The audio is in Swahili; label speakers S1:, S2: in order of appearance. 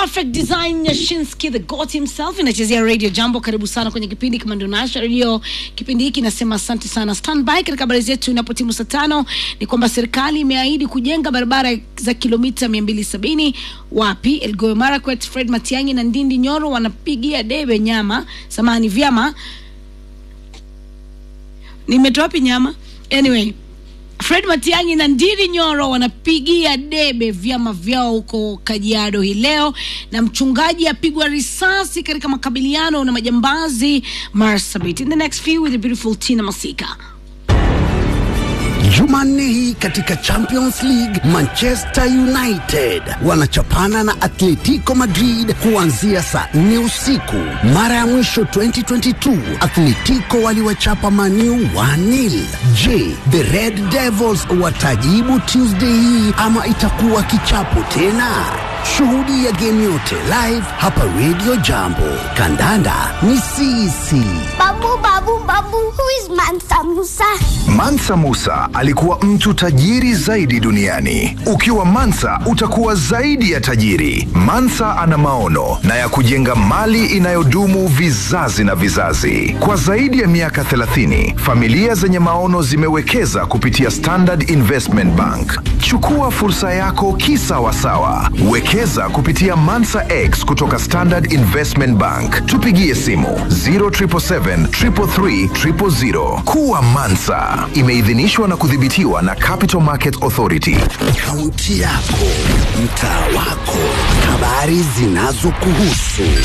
S1: Perfect Design Nyashinsky the God himself inachezea Radio Jambo. Karibu sana kwenye kipindi kama ndio Nasha Radio. Kipindi hiki nasema asante sana. Standby katika habari zetu inapotimu saa tano ni kwamba serikali imeahidi kujenga barabara za kilomita 270 wapi? Elgeyo Marakwet. Fred Matiang'i na Ndindi Nyoro wanapigia debe nyama samani vyama nimetoa wapi nyama anyway Fred Matiang'i na Ndindi Nyoro wanapigia debe vyama vyao huko Kajiado hii leo, na mchungaji apigwa risasi katika makabiliano na majambazi Marsabit. In the next few with the beautiful Tina Masika.
S2: Jumanne hii katika Champions League Manchester United wanachapana na Atletico Madrid kuanzia saa nne usiku. Mara ya mwisho 2022 Atletico waliwachapa Maniu 1-0. Je, the Red Devils watajibu Tuesday hii ama itakuwa kichapo tena? Shuhudia game yote live hapa Radio Jambo. Kandanda ni sisi.
S3: Babu, babu, babu, who is Mansa Musa?
S4: Mansa Musa alikuwa mtu tajiri zaidi duniani. Ukiwa Mansa utakuwa zaidi ya tajiri. Mansa ana maono na ya kujenga mali inayodumu vizazi na vizazi. Kwa zaidi ya miaka 30, familia zenye maono zimewekeza kupitia Standard Investment Bank. Chukua fursa yako kisawasawa. Wekeza kupitia Mansa X kutoka Standard Investment Bank. Tupigie simu 0777 333 000. Kuwa Mansa imeidhinishwa na kudhibitiwa na Capital Market Authority.
S2: Kaunti yako, mtaa wako, habari zinazokuhusu,